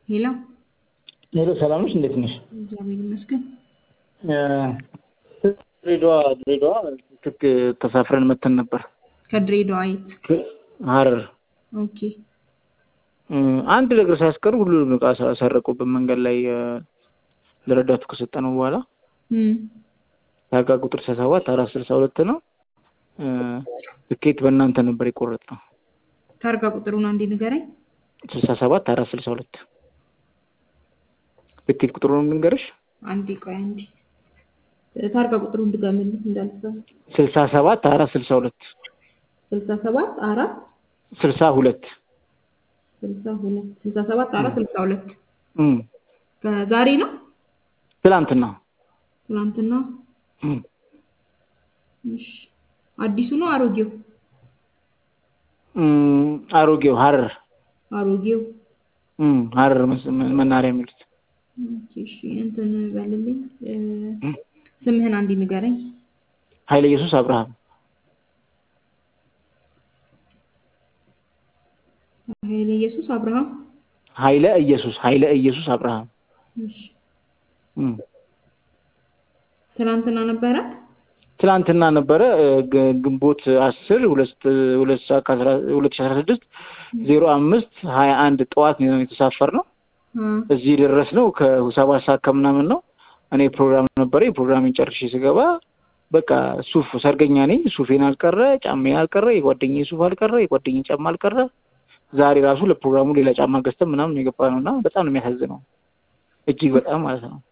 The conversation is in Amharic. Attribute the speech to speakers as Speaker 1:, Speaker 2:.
Speaker 1: ሄሎ
Speaker 2: ሄሎ ሰላም ነሽ? እንዴት ነሽ?
Speaker 1: እግዚአብሔር ይመስገን።
Speaker 2: ድሬዳዋ ድሬዳዋ ልክ ተሳፍረን መተን ነበር
Speaker 1: ከድሬዳዋ የት?
Speaker 2: ሀረር።
Speaker 1: ኦኬ
Speaker 2: አንድ ነገር ሳያስቀሩ ሁሉንም እቃ ሰረቁብን መንገድ ላይ ለረዳቱ ከሰጠነው በኋላ
Speaker 1: እም፣
Speaker 2: ታርጋ ቁጥር ስልሳ ሰባት አራት ስልሳ ሁለት ነው። ትኬት በእናንተ ነበር የቆረጥነው።
Speaker 1: ታርጋ ቁጥሩን አንዴ ንገረኝ።
Speaker 2: ስልሳ ሰባት አራት ስልሳ ሁለት ትኬት ቁጥሩን ልንገርሽ።
Speaker 1: አንዴ ቆይ አንዴ ታርጋ ቁጥሩን ድገምልኝ እንዳልሰማ።
Speaker 2: ስልሳ ሰባት አራት ስልሳ ሁለት
Speaker 1: ስልሳ ሰባት አራት
Speaker 2: ስልሳ ሁለት
Speaker 1: ስልሳ ሁለት ስልሳ ሰባት አራት ስልሳ ሁለት
Speaker 2: እም፣
Speaker 1: ከዛሬ ነው
Speaker 2: ትላንትና
Speaker 1: ትናንትና።
Speaker 2: እም፣
Speaker 1: እሺ አዲሱ ነው አሮጌው?
Speaker 2: እም፣ አሮጌው ሀረር
Speaker 1: አሮጌው።
Speaker 2: እም፣ ሀረር መስ- መናኸሪያ የሚሉት
Speaker 1: ኦኬ እሺ እንትን በልልኝ እ፣ ስምህን አንዴ ንገረኝ።
Speaker 2: ኃይለ ኢየሱስ አብርሃም
Speaker 1: ኃይለ ኢየሱስ አብርሃም።
Speaker 2: ኃይለ ኢየሱስ ኃይለ ኢየሱስ አብርሃም
Speaker 1: እሺ
Speaker 2: እም።
Speaker 1: ትናንትና ነበረ?
Speaker 2: ትላንትና ነበረ እ፣ ግ- ግንቦት አስር ሁለት ሁለት ሰዓት ከአስራ ሁለት ሺህ አስራ ስድስት ዜሮ አምስት ሀያ አንድ ጠዋት ነው የተሳፈርነው።
Speaker 1: አ
Speaker 2: እዚህ የደረስነው ከሰባት ሰዓት ከምናምን ነው። እኔ ፕሮግራም ነበረ። ፕሮግራሜን ጨርሼ ስገባ በቃ ሱፍ ሰርገኛ ነኝ። ሱፌን አልቀረ፣ ጫሜን አልቀረ፣ የጓደኛዬ ሱፍ አልቀረ፣ የጓደኛዬ ጫማ አልቀረ። ዛሬ ራሱ ለፕሮግራሙ ሌላ ጫማ ገዝተን ምናምን የገባ ነው እና በጣም ነው የሚያሳዝነው። እጅግ በጣም ማለት ነው።